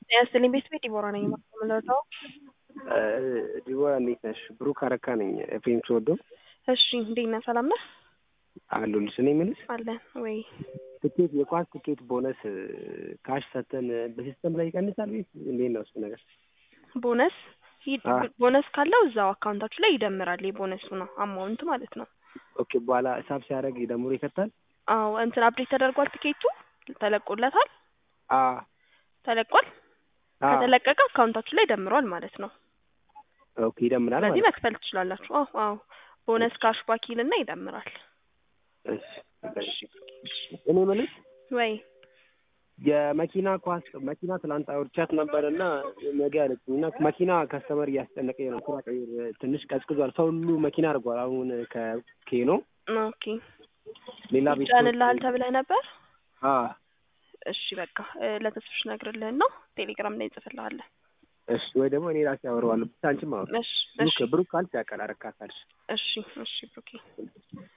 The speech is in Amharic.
ጤና ይስጥልኝ ቤት ቤት ዲቦራ ነኝ የምመለሰው። ዲቦራ እንዴት ነሽ? ብሩክ አረካ ነኝ ኤፍሬም ስወዶ እሺ እንዴት ነህ? ሰላም ነህ? አሉልሽ። እኔ የምልሽ አለን ወይ? ትኬት የኳስ ትኬት ቦነስ ካሽ ሰተን በሲስተም ላይ ይቀንሳል ወይስ እንዴት ነው እሱ ነገር? ቦነስ ሂድ- አዎ። ቦነስ ካለው እዛው አካውንታችሁ ላይ ይደምራል። የቦነሱ ነው አማውንት ማለት ነው። ኦኬ በኋላ ሂሳብ ሲያደርግ ደምሮ ይከታል? አዎ እንትን አፕዴት ተደርጓል። ትኬቱ ተለቆለታል። አ ተለቋል። አ ከተለቀቀ አካውንታችሁ ላይ ደምሯል ማለት ነው። ኦኬ ይደምራል ስለዚህ ማለት መክፈል ትችላላችሁ። አዎ አዎ ቦነስ ካሽ ባኪል እና ይደምራል። እሺ እሺ። እኔ የምልሽ ወይ የመኪና ኳስ መኪና ትላንት አውርቻት ነበር እና ነገ ያለችኝ እና መኪና ከስተመር እያስጨነቀኝ ነው። ስራ ቀይር ትንሽ ቀዝቅዟል። ሰው ሁሉ መኪና አድርጓል። አሁን ከኬኖ ኦኬ ሌላ ቤት ይጫንልሃል ተብለህ ነበር። አ እሺ በቃ እ፣ ለተስፍሽ ነግርልህና ቴሌግራም ላይ እንጽፍልሃለን። እሺ ወይ ደግሞ እኔ ራሴ አወራዋለሁ። ብቻ አንቺም አወራ እሺ ብሩክ እሺ ብሩክ ካልሽ ያውቃል አረካ ካልሽ እሺ እሺ ብሩኬ